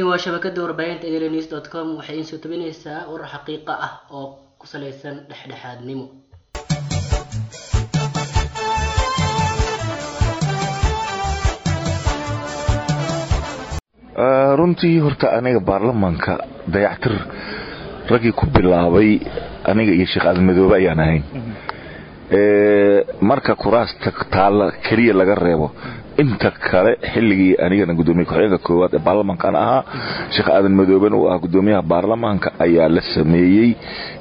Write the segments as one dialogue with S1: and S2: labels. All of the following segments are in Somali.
S1: waa shabakada warbaahinta enews dot com waxay iin soo tabinaysaa warar xaqiiqa ah oo ku salaysan dhexdhexaadnimo
S2: runtii horta aniga baarlamaanka dayactir raggii ku bilaabay aniga iyo sheekh aadan ayaan ahayn marka kuraasta taalla keliya laga reebo inta kale xilligii anigana gudoomiye ku-xigeenka koowaad ee baarlamaankan ahaa sheekh aadan madooben uu ah gudoomiyaha baarlamaanka ayaa la sameeyey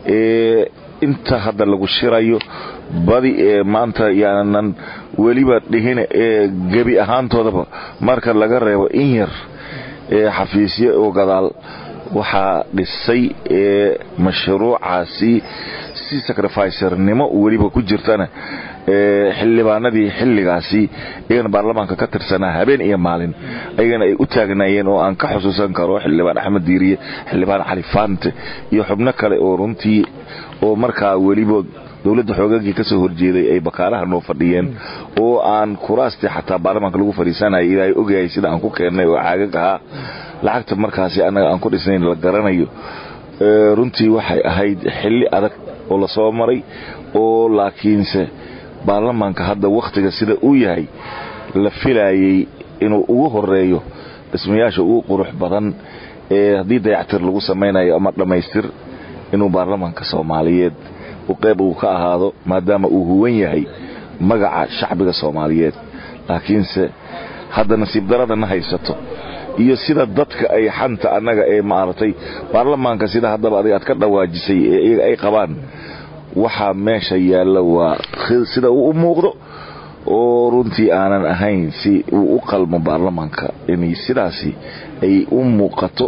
S2: inta hadda lagu shirayo badi ee maanta yaanan weliba dhihin ee gebi ahaantoodaba marka laga reebo in yar ee xafiisyo oo gadaal waxaa dhisay ee mashruucaasi si sacrificernimo weliba ku jirtana xildhibaanadii xilligaasi iyagana baarlamaanka ka tirsanaa habeen iyo maalin ayagana ay u taagnaayeen oo aan ka xusuusan karo xildhibaan axmed diiriye xildhibaan cali faante iyo xubno kale oo runtii oo markaa weliba dowladda xoogagii ka soo horjeeday ay bakaalaha noo fadhiyeen oo aan kuraastii xataa baarlamaanka lagu fadhiisanaya ilaahay ogyahay sida aan ku keennay oo caagag ahaa lacagta markaasi annaga aan ku dhisnayn la garanayo runtii waxay ahayd xilli adag oo lasoo maray oo laakiinse baarlamaanka hadda wakhtiga sida uu yahay la filayay inuu ugu horeeyo dhismayaasha ugu qurux badan ee haddii dayactir lagu samaynayo ama dhammaystir inuu baarlamaanka soomaaliyeed qeyb uu ka ahaado maadaama uu huwan yahay magaca shacbiga soomaaliyeed laakiinse hadda nasiib daradana haysato iyo sida dadka ay xanta annaga ee maaragtay baarlamaanka sida haddaba adig aad ka dhawaajisay ee iyaga ay qabaan waxaa meesha yaalla waa sida uu u muuqdo oo runtii aanan ahayn si uu u qalmo baarlamaanka inay sidaasi ay u muuqato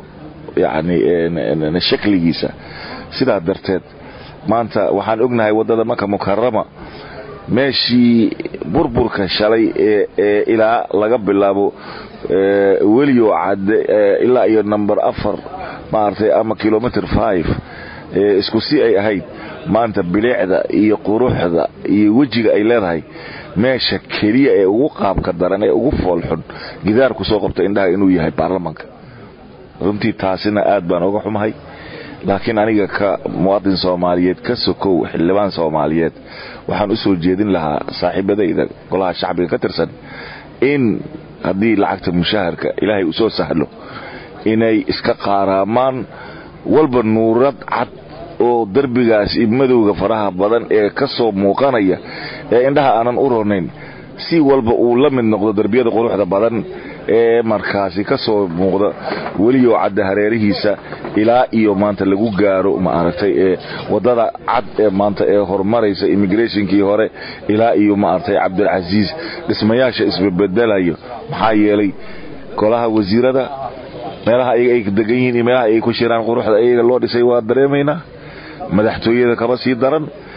S2: yacni shakligiisa sidaa darteed maanta waxaan ognahay waddada maka mukarama meeshii burburka shalay ee ilaa laga bilaabo weliyo cadde ilaa iyo number afar maaragtay ama kilomitr five isku si ay ahayd maanta bilicda iyo quruxda iyo wejiga ay leedahay meesha keliya ee ugu qaabka daran ee ugu foolxun gidaar ku soo qabta indhaha inuu yahay baarlamaanka runtii taasina aad baan uga xumahay laakiin aniga ka muwaadin soomaaliyeed ka sokow xildhibaan soomaaliyeed waxaan u soo jeedin lahaa saaxiibadayda golaha shacbiga ka tirsan in haddii lacagta mushaharka ilaahay uu soo sahlo inay iska qaaraamaan walba nuurad cad oo derbigaas madowga faraha badan ee ka soo muuqanaya ee indhaha aanan u ronayn si walba uu la mid noqdo derbiyada quruxda badan ee markaasi ka soo muuqda weliyo cadda hareerihiisa ilaa iyo maanta lagu gaaro maaragtay ee waddada cad ee maanta ee horumaraysa immigrationkii hore ilaa iyo maaragtay cabdilcasiis dhismayaasha isbabedelayo maxaa yeelay golaha wasiirada meelaha iyaga ay degan yihiin iyo meelaha ay ku shiraan quruxda iyaga loo dhisay waa dareemaynaa madaxtooyada kaba sii daran